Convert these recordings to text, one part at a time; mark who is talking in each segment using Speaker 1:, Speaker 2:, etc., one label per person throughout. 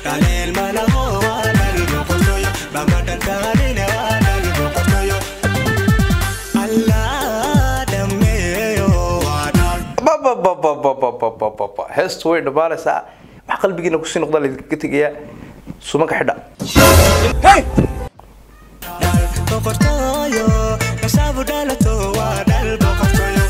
Speaker 1: Kaleel mana hoo waan albu qotoyo Bamadan taanine waan albu qotoyo Allah dhameeyo waan
Speaker 2: bababababababababa heestu way dhammaanaysaa wax qalbigiina kusii noqdaa laydinkaga tegayaa sumanka xidha
Speaker 1: dal boqortooyo kasaabu dhalato waa dhal boqortooyo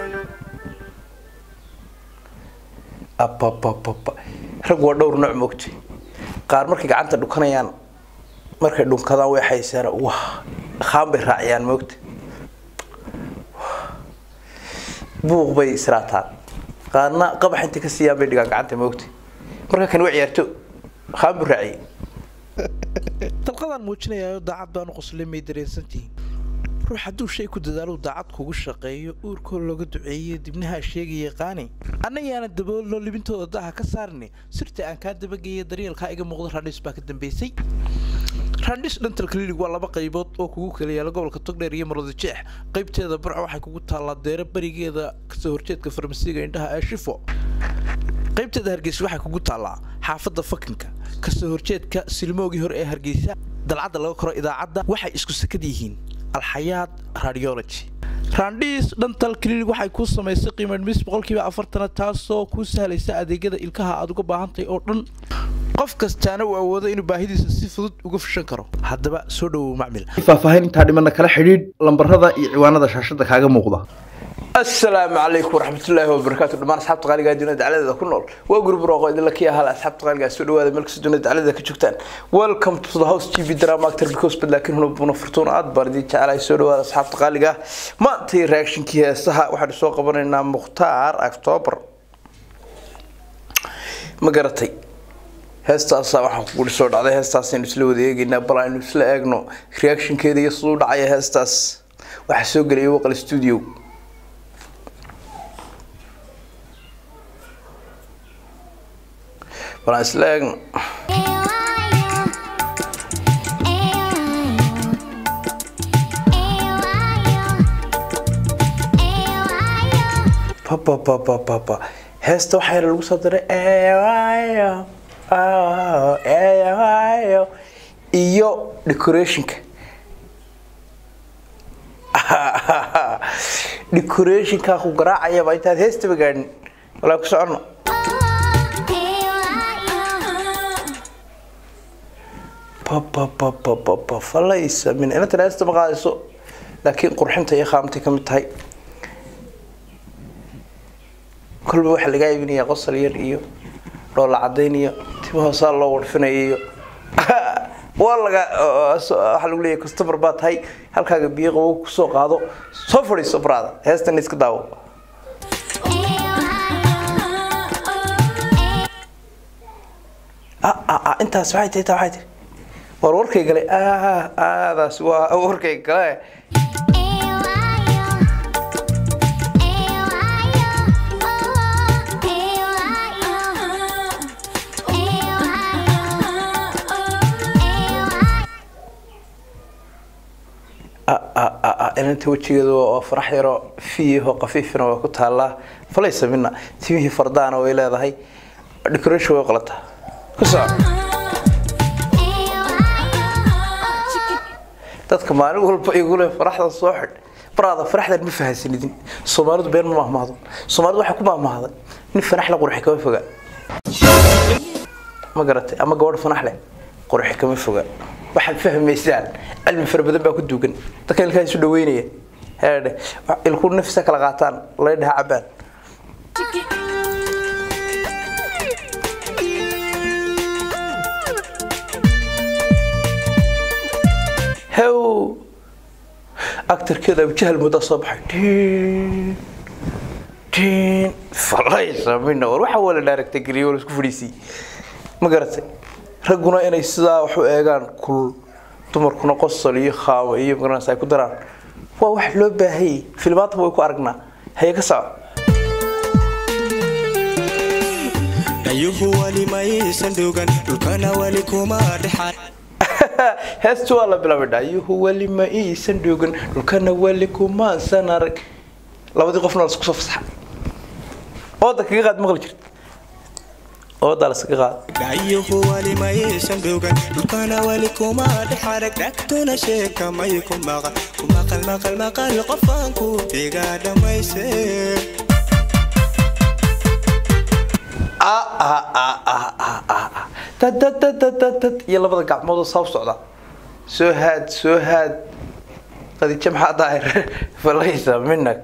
Speaker 2: ababababa rag waa dhowr nooc moogtay qaar markay gacanta dhukanayaan markay dhunkadaan way xaysaan wah dhaqaan bay raaciyaan moogta buuq bay israataan qaarna qabax intay ka siiyaan bay dhigaan gacanta moogta marka kan waa ciyaarto dhaqaan buu raaciyay
Speaker 3: dalqadaan muujinayayo daacad baanu qoslay may dareensantihiin ruux hadduu shay ku dadaalo daacad kugu shaqeeyo uurkoo looga duceeyo dibnaha sheegaya qaani annayaana daboolno libintooda daha ka saarni sirta aan kaa dabageeya daryeelkaa iga muuqda randhis baa ka dambeysay randhis dental clinic waa laba qaybood oo kugu kala yaala gobolka togdheer iyo marwada jeex qaybteeda barca waxay kugu taallaa deero berigeeda kasoo horjeedka farmasiga indhaha ee shifo qaybteeda hargeysa waxay kugu taallaa xaafadda fakinka kasoo horjeedka silmoogii hore ee hargeysa dalcadda laga koro idaacadda waxay isku sakad yihiin alxayaad radiology randhiis dhantal clinic waxay kuu samaysay qiimo dhimis boqolkiiba afartana taasoo kuu sahlaysa adeegyada ilkaha aad uga baahantahay oo dhan qof kastaana uu awoodo inuu baahidiisa si fudud uga fushan karo haddaba soo dhowow macmil
Speaker 2: faahfaahin intaa dhimana kala xidhiidh lambarada iyo ciwaanada shaashada kaaga muuqda asalaamu calaykum waraxmatullaahi wabarakaatu dhammaan asxaabta qaaliga dunida dacladeeda ku nool waa guri barooqo idinla kii ahaa asxaabta qaaliga soo dhawaada meel kasta dunida dacladeeda ka joogtaan welcome to the house tv drama actor because but laakiin huna buna furtuun aad baan idin jecelahay soo dhawaada asxaabta qaaliga maantay reactionkii heesaha waxaanu soo qabanaynaa mukhtaar october ma garatay heestaasa waxaan kuguhi soo dhacday heestaasaynu isla wada eegaynaa bal aynu isla eegno reactionkeeda iyo siduu dhacaya heestaas waxaa soo gelaya waqal studio bal aan isla eegno papapapapapa heesta waxaa yara lagu soo diray eewayo oh, eewayo iyo decorationka decorationkaa ku garaacayaba intaad heestaba gaadhin walaa ku socono papapapapapa falaysa min inantan heesta ma qaadayso laakiin qurxinta iyo qaamtay ka mid tahay kolba waxaa lagaa iibinayaa qosol yar iyo dhoola cadayn iyo timo hoosaa loo warfinaya iyo waa laga waxaa lagu leeyahay customer baa tahay halkaaga biyo qabow kusoo qaado soo fadhiiso braada heestan iska daawo ah ah ah intaas waxay tahay taa waxay tahay war warkay gale ah aadaas waa warkay gale inanta wejigeedu waa farax yaro fiyaho qafiifina waa ku taalaa falaysa mina timihii fardaana way leedahay decoration way qalataa ku soco dadka maalin walba igule faraxdan soo xidh baraada faraxdan ma fahansanidin soomaalidu been ma mahmaahdo soomaalidu waxay ku mahmaahday nin fanax la qurxi kama foga ma garatay ama gabadh fanax leh qurxi kama foga waxaad fahmaysaan cilmi fara badan baa ku duugan dadka ilkaha isu dhaweynaya heedhe ilku nafisa kala qaataan laydhaha cabaan hew actarkeeda abujahal muddaa soo baxay Tiin, tiin, falaysa mina war waxa waa la dhaaragtay geliyo waa la isku fadhiisiyey ma garatay ragguna inay sidaa wax u eegaan kulul dumarkuna qosol iyo khaamo iyo magaranaysa ay ku daraan waa wax loo baahayay filmaanta way ku aragnaa haye ka soco
Speaker 1: dhayuhu wali maysan dhugan dhulkana wali kuma dhexan
Speaker 2: heestu waa la bilaabay dhaayuhu weli ma iisan dhoogan dhulkana weli kumaasan arag labadii qofna la isku soo fasaxa ooda kaga qaad maqli jirta oodaa laskaga qaad
Speaker 1: dhaayuhu wali maysan dhugan dhulkana wali kuma dhexarag dhagtuna sheeka may ku maqal ku maqal maqal maqal qofaan ku dhiga dhammayse
Speaker 2: dadadadadadad iyo labada gacmoodoo saa u socda soo haad soo haad qadijo maxaa daahir falaysa minak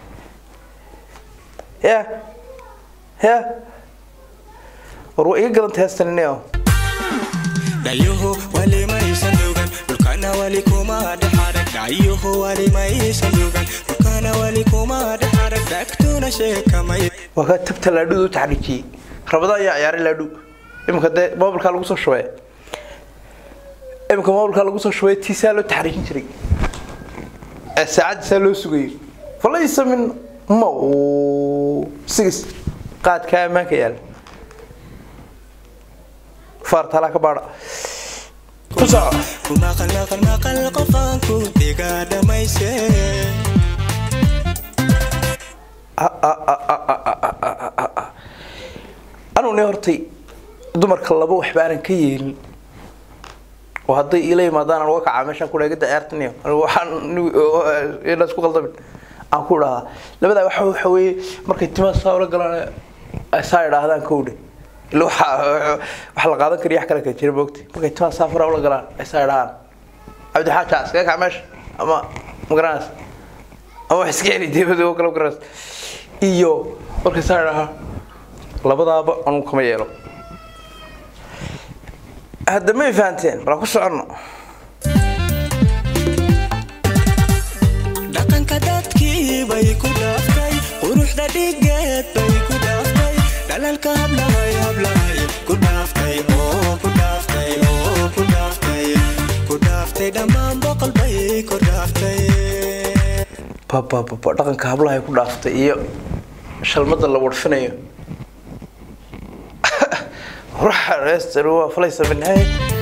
Speaker 2: ya ya war waa iga gadanta heestanino
Speaker 1: dhaayuhu wali maysan dhugan dhulkana wali kuma dhexarag dhaayuhu wali maysan dhugan dhulkana wali kuma dhexarag dhagtuna sheeka may
Speaker 2: waa kaa tabta laadhuda u taxriijiyey rabadaan ayaa ciyaaray laadhu iminka dee mobilkaa lagu soo shubay iminka mobilkaa lagu soo shubay tiisaa loo taxriijin jiray ee saacaddiisaa loo sugayo falaysa min ma sigis qaadkaa ammaanka yaala faartaalaa ka baadha ku soco
Speaker 1: ku maqal maqal maqal qofaan ku dhiga dhammayse
Speaker 2: anuu ne hortay dumarka laba waxba aanan ka yeelin oo hadday ila yimaadaan aan uga kacaa meeshaan ku dhaagada ciyaartaniyo waxaan isku qaldamin aan ku dhahaa labadaa waxa waxa weeye markay timaha saa ula galaan saa idhaahdaan kowdhe ila waxa waxa la qaadan kariya wax kale kala jira moogta markay timaha saa fara ula galaan ay saa idhahaan cabdixaaja iskaga kac meesha ama magaranaysa ama wax iska heli dibada oo kale magaranaysa iyo markay saa idhahaan labadaaba anuu kama yeelo hadda may fahanteen bal ku soconno
Speaker 1: dhaqanka dadkii bay ku dhaaftay quruxda dhigeed bay ku dhaaftay dhalalka hablahay hablahay ku dhaaftay oo ku dhaaftay oo ku dhaaftay ku dhaaftay dhammaan boqol bay ku dhaaftay
Speaker 2: babababa dhaqanka hablahay ku dhaaftay iyo shalmada la warfinayo ruuxa reester waa falaysa minhay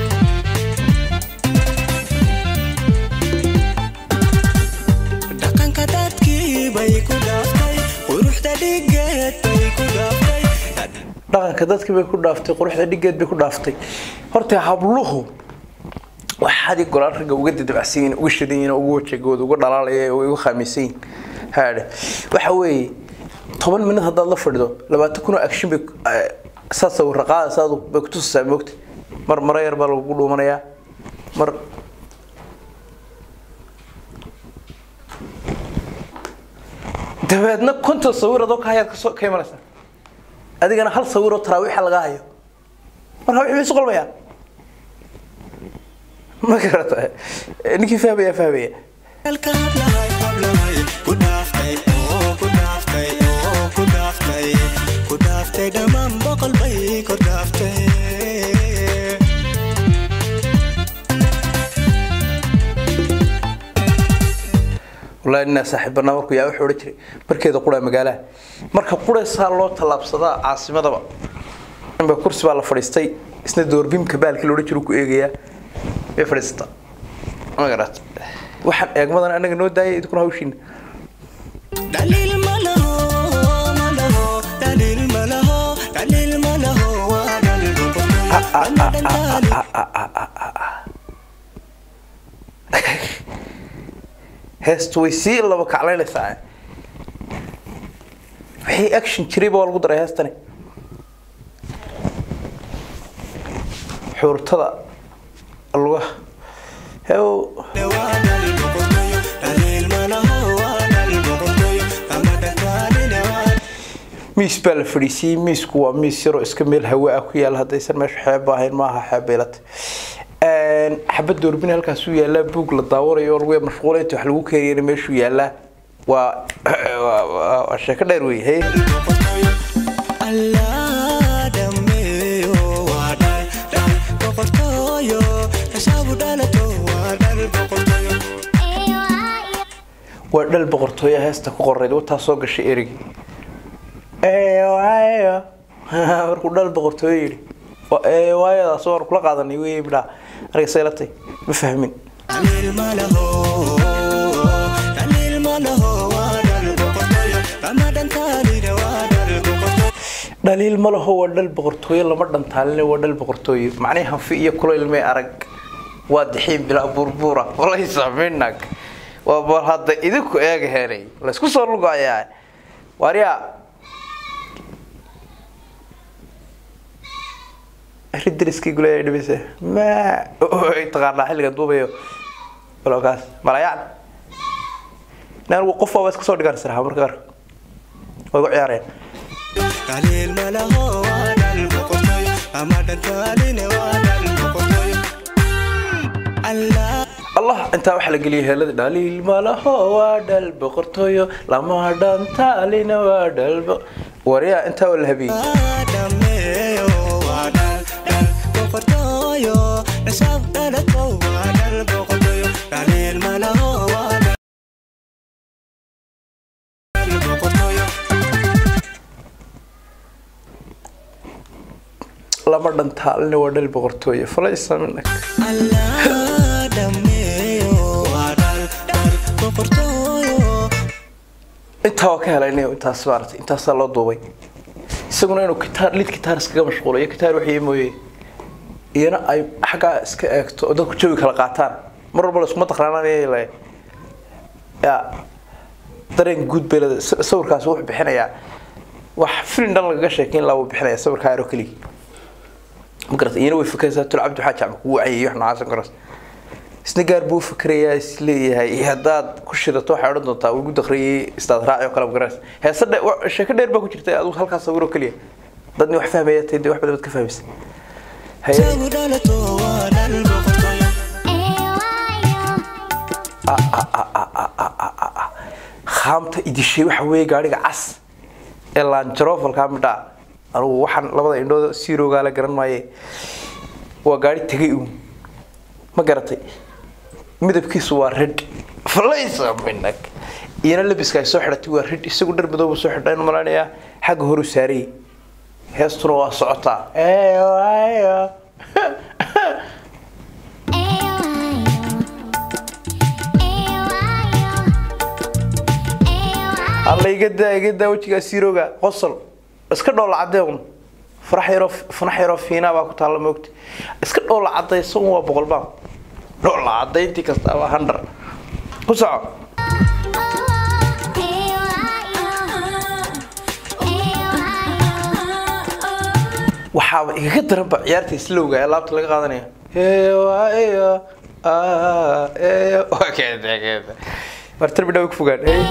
Speaker 1: dhaqanka dadkii bay ku dhaaftay quruxda dhigeed bay ku dhaaftay
Speaker 2: dhaqanka dadkii bay ku dhaaftay quruxda dhigeed bay ku dhaaftay horta habluhu waxaad golaan ragga uga dadabacsan yihiin uga shidan yihiin uga wajagooda uga dhalaalaya oo uga khamiisan yihiin haadhe waxa weeye toban minad haddaad la fadhido labaatan kun oo action bay saa sawirra qaadaysa adu bay kutusaysaa moogta mar maro yar baa lagu dhuumanayaa mar dabeedna konton sawir adoo ka hayaad kasoo ka imanaysaa adigana hal sawiroo taraawiixa laga hayo marka wixii bay isu qalmayaan ma garata ninkii fahmaya fahmaya
Speaker 1: Dalka hablahay hablahay ku dhaaftay oo ku dhaaftay oo ku dhaaftay ku dhaaftay dhammaan boqol bay ku dhaaftay
Speaker 2: wallahi ninaa saaxiibanaa markuu yaa wuxuu odhan jiray markeeda qura magaalaha marka quraysaa loo tallaabsadaa caasimadaba inba kursi baa la fadhiistay isna doorbimka baalkii loodhan jiru ku eegayaa way fadhiisataa ma garata waxaan eegmadan anaga noo daayay idinkuna hawshiina
Speaker 1: Dalil malaho malaho dalil malaho dalil malaho waa dalil boqol dalil
Speaker 2: heestu way sii laba kaclaynaysaa wixii action jiray baa lagu daray heestani xuurtada lugaha hew
Speaker 1: waa dalil boqol dalil malaho waa dalil boqol ama dalil waa
Speaker 2: miis baa la fadhiisiyey miisku waa miis yaroo iska meel hawa ah ku yaala haddaysan meesha xeeb ahayn maaha xeeb beelata xabad doorbin halkaasuu yaalaa buug la daawanayo oo lagu mashquulaynta wax lagu keeniyana meeshuu yaalaa waa waa- waa waa sheeko dheer wey hey
Speaker 1: Allah dhameeyo waa dhal dhal boqortooyo nasaabu dhalato waa dhal boqortooyo
Speaker 2: waa dhal boqortooyo heesta ku qorayd wataa soo gashay erigi eewayo markuu dhal boqortooyo yidhi waa eewaayadaas waan kula qaadanay wey midhaa aniga saylatay ma fahmin
Speaker 1: dalil malaho dalil malaho waa dhal boqortooyo ramadaan taalina waa dhal boqortooyo
Speaker 2: dhaliil ma laho waa dhal boqortooyo lama dhantaalina waa dhal boqortooyo macnihii hanfi iyo kulayl may arag waa dixiin bilaa burbuura walaysa minag waa bal hadda idinku eega heenay laysku soo lugayaa waaryaa ridriskii gulay dhibise ma taqaanaa xilligan duubayo balkaas malayaan naan qof waa iska soo dhigaan siraha marka qaar way ku ciyaareen
Speaker 1: dhaliil ma laho waa dhal boqortooyo ama dhantaaline waa dhal boqortooyo allah
Speaker 2: allah intaa waxaa la geliyay heelada dhaliil malaho waa dhal boqortooyo lama dhantaalina waa dhal waryaa intaa waa la habiyey
Speaker 1: dhameeyo waa dhal dhal boqortooyo nasab dhalato waa dhal boqortooyo dhaliil ma laho waa dhal dhal boqortooyo
Speaker 2: lama dhantaalina waa dhal boqortooyo falaysa minag
Speaker 1: allah dhameeyo waa dhal dhal boqortooyo
Speaker 2: intaa waa ka helaynayo intaas maaragtay intaasaa loo duubay isaguna inuu kitaar lid kitaar iskaga mashquulo iyo kitaar waxii mooye iyana ay xaggaa iska eegto oo dadku jawi kala qaataan mar walba laskuma taqraananaya le ya dareen guud bay leedahay sa- sawirkaasi wuxuu bixinayaa wax filin dhan lagaga sheekeyn laa wuu bixinaya sawirkaa aro keliya ma garata iyana way fikraysaa tul cabdi waxaa jacma kugu wacayay wax noocaas garas isna gaar buu fikirayaa is leeyahay iyo haddaad ku shidato waxay odhan doontaa ugu dakriyay istaad raaci oo kale magaras heese dhe wa- sheeko dheer baa ku jirta adigu halkaas sawiro keliya dadni wax fahmaya tay dee wax badan baad ka fahmaysa haye
Speaker 1: isagu dhalato waa dhal boqortooyo
Speaker 2: khaamta idishay waxa weeye gaadhiga cas ee laanjarofalkaa midhaa anugu waxaan labada indhooda siiroogaa la garan maaye waa gaadhi tegay uun ma garatay midabkiisu waa red falaysa minag iyana labiska ay soo xidhatay waa red isagu dhar madoobu soo xidhay inu malanayaa xagga horu saarayay heestuna waa socotaa Eeyo. alla iga daa iga daa wejigaa siirooga qosol iska dhoola cadeeun farax yaroo fanax yaroo fiinaa baa ku taalla moogta iska dhoola cadaysa un waa boqol baan dhoola cadayntii kasta waa handar ku soco waxaaba igaga daranba ciyaarta islowga ee laabta laga qaadanaya heeyo eeyo waa keeda keeda martar bidhaw ku fogaan hey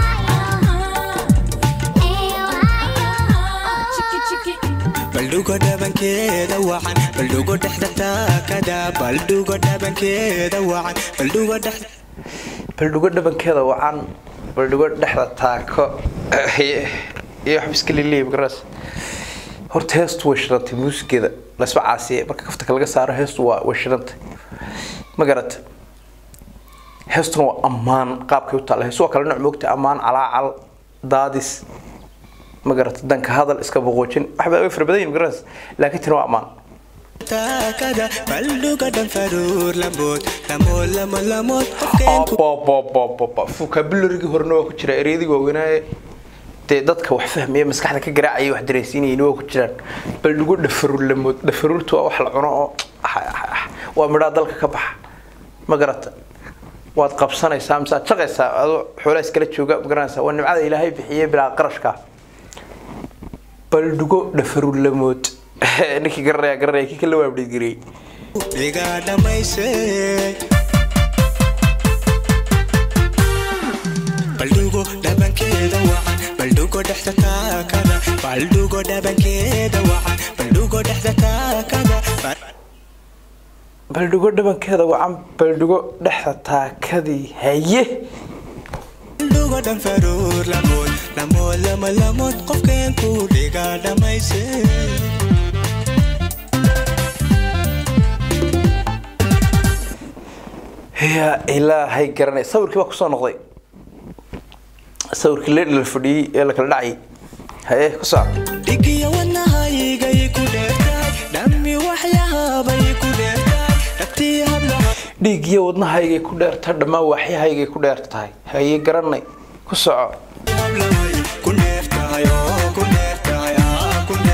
Speaker 1: baldhugo dhabankeeda wacan baldhugo dhexda taakada baldhugo dhabankeeda wacan baldhugo dhexda
Speaker 2: baldhugo dhabankeeda wacan baldhugo dhexda taako iyo wax iska liliya magaras horta heestu way shirantay muusigeeda lasba caasiye marka kafta laga saaro heestu waa way shirantay ma garata heestuna waa ammaan qaabkay u taalla heestu waa kala nooc moogta ammaan calaacal daadis ma garata danka hadal iska boqoojin waxbaa way fara badan yihin magaras laakiin tani waa ammaan
Speaker 1: taakada baldhugo dhan faruur lamood lamood lamo lamood qofkeenku
Speaker 2: vocabularygi horena waa ku jira ereyadii waaweynaaye dee dadka wax fahmaya maskaxda ka garaacaya wax dareensiinayeen waa ku jiraan bal dhugu dhafaruur lamood dhafaruurtu waa wax la cuno oo waa midhaa dalka ka baxa ma garata waad qabsanaysaa mise aad shaqaysaa adoo xoolaa iskala jooga ma garanaysaa waa nimcada ilaahay bixiyey bilaa qarashka bal dhugo dhafaruur lamood ninkii garanaya garanaya kii kala waabdhiidgariyey
Speaker 1: dhiga dhammayse baldhugo dhabankeeda wacan baldhugo dhexda taakada baldhugo dhabankeeda wacan baldhugo dhexda taakada
Speaker 2: baldhugo dhabankeeda wacan baldhugo dhexda taakadii haye
Speaker 1: baldhugo dhan faruur lamood lamood lamo lamood qofkeenku dhiga dhammayse
Speaker 2: yaa ilaahay garanay sawirkii baa kusoo noqday sawirkii leedhi la fadhiyey ee la kala dhacayay haye ku soco
Speaker 1: dhigiyo wadnahaygay ku dheertahay dhammi waxyahabay ku dheertahay dhagtii hablaha
Speaker 2: dhiig iyo wadnahaygay ku dheerta dhammaan waaxyahaygay ku dheer tahay haye garanay ku soco
Speaker 1: hablahay ku dheertahay oo ku dheertahay aa ku dheer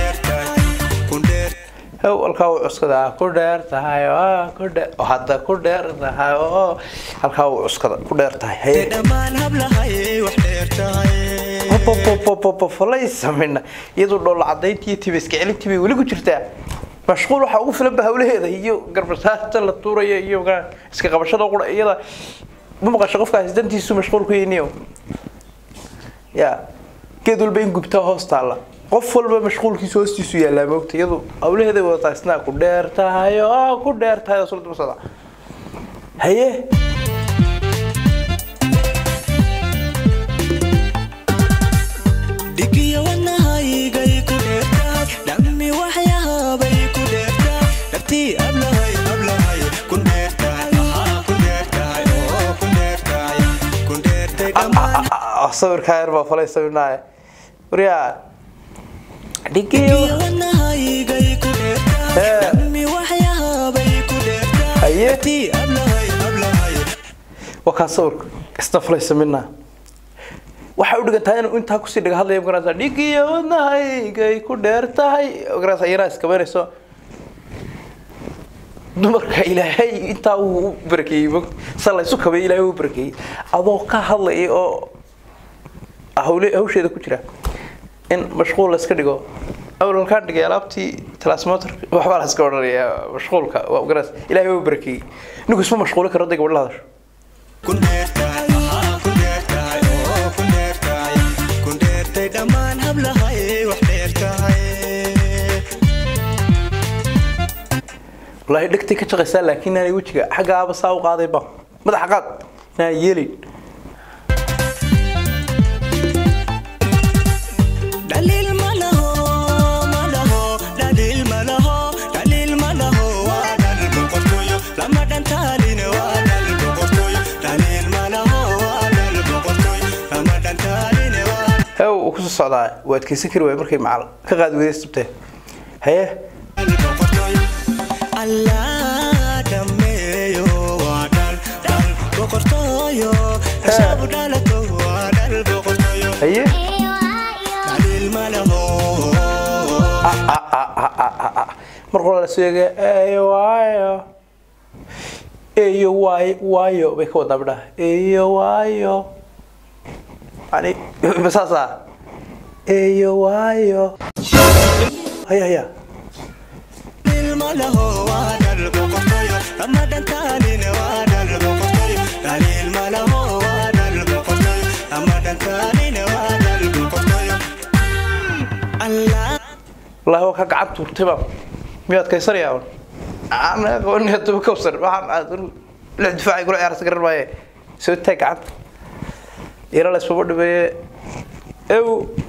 Speaker 2: how halkaa uu cuskada ah ku dheer tahay oo ku dheer oo hadda ku dheer tahay oo halkaa uu cuskada ku dheer tahay haye
Speaker 1: dhammaan hablahay wax dheer tahay
Speaker 2: falay sameyna iyadoo dhoolla cadayntii tiba iska celintii bay weli ku jirtaa mashquul waxaa ugu filan ba hawlaheeda iyo garbasaarta la tuuraya iyo magaa iska qabashada qura iyada ma maqasho qofkaas dantiisu mashquul ku yiniyo ya geed walba in gubtaa hoos taalla qof walba mashquulkiisu hoostiisu yaallaa moogta iyadu hawlaheeda wadataa isnaa ku dheer tahay oo ku dheer tahay oo sula daba socda haye
Speaker 1: dhigiyo wadnahaygay ku dheer tahay dhammi waxyaabay ku dheer tahay dhabtii hablahay hablahay ku dheer tahay Haa, ku dheer tahay oo ku dheer tahay ku dheertay dhammaan
Speaker 2: sawirkaa yar baa falay sawirnaaye waryaa dhigiyo
Speaker 1: dhigiyo wadnahaygay ku dheer tahay
Speaker 2: Hee.
Speaker 1: dhammi waxyaabay ku dheer tahay
Speaker 2: Haye.
Speaker 1: dhabtii hablahay hablahay
Speaker 2: waa kaa sawirka isna falaysa midna waxay u dhigan tahay inuu intaa kusii dhiga hadlaya magarasa dhigiyo wadnahaygay ku dheer tahay magarasa iyana iskabaynayso dumarka ilaahay intaa uu u barakeeyey mog- sa laysu kabay ilaahay uu barakeeyey adoo ka hadlaya oo hawle hawsheeda ku jira in mashquul la iska dhigo awlalkaan dhigay alaabtii transmotor waxbaa la iska odhanaya mashquulka waa magarasa ilaahay uu barakeeyey ninku isma mashquuli karo hadday gabadh la hadasho
Speaker 1: ku dheer tahay Haa, ku dheer tahay oo ku dheer tahay ku dheertay dhammaan hablahay wax dheer tahay
Speaker 2: والله dhegtay ka shaqaysaa laakiin aanay wejiga xagga aaba saa u qaaday ba madaxa qaad inaan yeelin
Speaker 1: dhaliil ma laho ma laho dhaliil ma laho dhaliil ma laho waa dhal boqortooyo lama dhantaalin waa dhal boqortooyo dhaliil ma laho waa dhal boqortooyo lama dhantaalin waa
Speaker 2: hew uu kusoo socdaa waa adkaysan kari waay markay macal ka qaadi wadaystabtee haye
Speaker 1: dhal boqortooyo allah dhameeyo waa dhal dhal boqortooyo hasabu dhalato waa dhal boqortooyo
Speaker 2: haye
Speaker 1: dhaliil ma laho
Speaker 2: mar qora la sheega eeyo waayo eeyo waayo waayo bay ka wadaa bidhaa eeyo waayo yani masaasa eeyo waayo haya haya
Speaker 1: ilma laho waa dhal boqortooyo lama dhantaalin waa dhal boqortooyo dhaliil ma laho waa dhal boqortooyo lama dhantaalin waa dhal boqortooyo allah
Speaker 2: wallahi waa ka gacan tuurtay baa miyaad kaysanayaa un aan aqooni haddaba kawsar waxaan aad un lix difaacay kula ciyaarta garan maaye soo taag gacanta yara la isbaba dhibeeye ew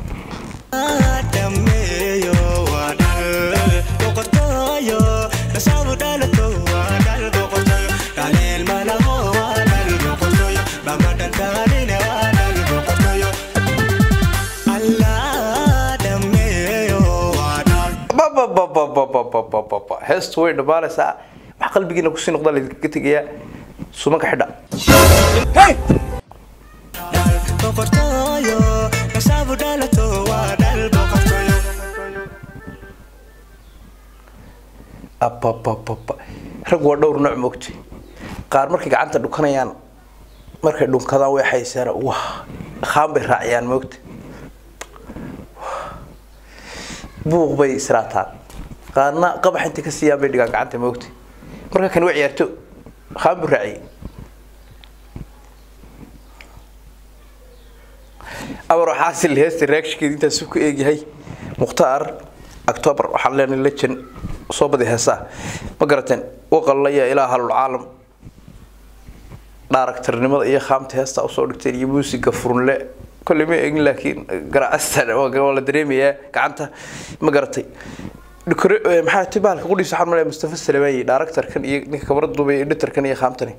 Speaker 1: dhameeyo waa dhal boqortooyo nasaabu dhalato waa dhal boqortooyo dhaliil ma laho waa dhal boqortooyo lama dhantaalin waa dhal boqortooyo allah dhameeyo waa dhal
Speaker 2: bababababababababa heestu way dhammaanaysaa wax qalbigiina kusii noqdaa laydinkaga tegayaa sumanka xidha
Speaker 1: dhal boqortooyo nasaabu dhalato waa dhal boqortooyo
Speaker 2: ababababa rag waa dhowr nooc moogtay qaar markay gacanta dhukanayaan markay dhunkadaan way xaysaan wah dhaqaan bay raaciyaan moogta buuq bay israataan qaarna qabax intay ka siiyaan bay dhigaan gacanta moogta marka kan waa ciyaarto dhaqaan buu raaciyay amar waxaa sil heesta reakshinkeeda intaasuu ku eegyahay mukhtaar october waxaan leenahay legend soo badi heesaa ma garateen waqallaya ilaa halul caalam dhaaragtarnimada iyo khaamta heesta usoo dhigteen iyo muusiga furunle kolley ma eegin laakiin garaacastan waa la dareemayaa gacanta ma garatay Dhikore- eh, maxaa ti bahalka qudhiisa waxaan malaya mustafa salamayi dhaaragtarkan iyo ninka kabarada duubay editarkan iyo khaamtani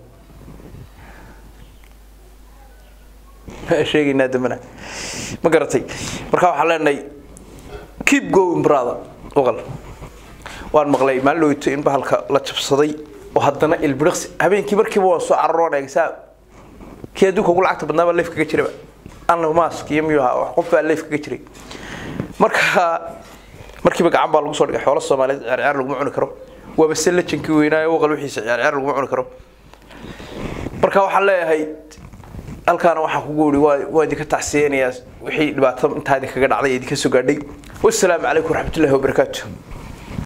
Speaker 2: sheegaynaa dambana ma garatay marka waxaan leenahay keep going brother oqal waan maqlay maalin dhaweyto in bahalka la jabsaday oo haddana ilbiriqsi habeenkii markiiba waan soo cararoon eegsaa kii adduunka ugu lacagta badnaa baa leef kaga jiraba anna mask iyo miyuu ahaa wax qof baa leef kaga jiray marka markiiba gacan baa lagu soo dhigay xoolo soomaaliyeed ciyaar laguma cuni karo waaba se lajankii weynaayo waqal wixiisa ciyaar laguma cuni karo marka waxaan leeyahay halkaana waxaan kugu iri waa waa idinka tacsiyeynayaa wixii dhibaato intaa idinkaga dhacday ee idinka soo gaadhay wassalaamu calaykum waraxmatullaahi wabarakaatu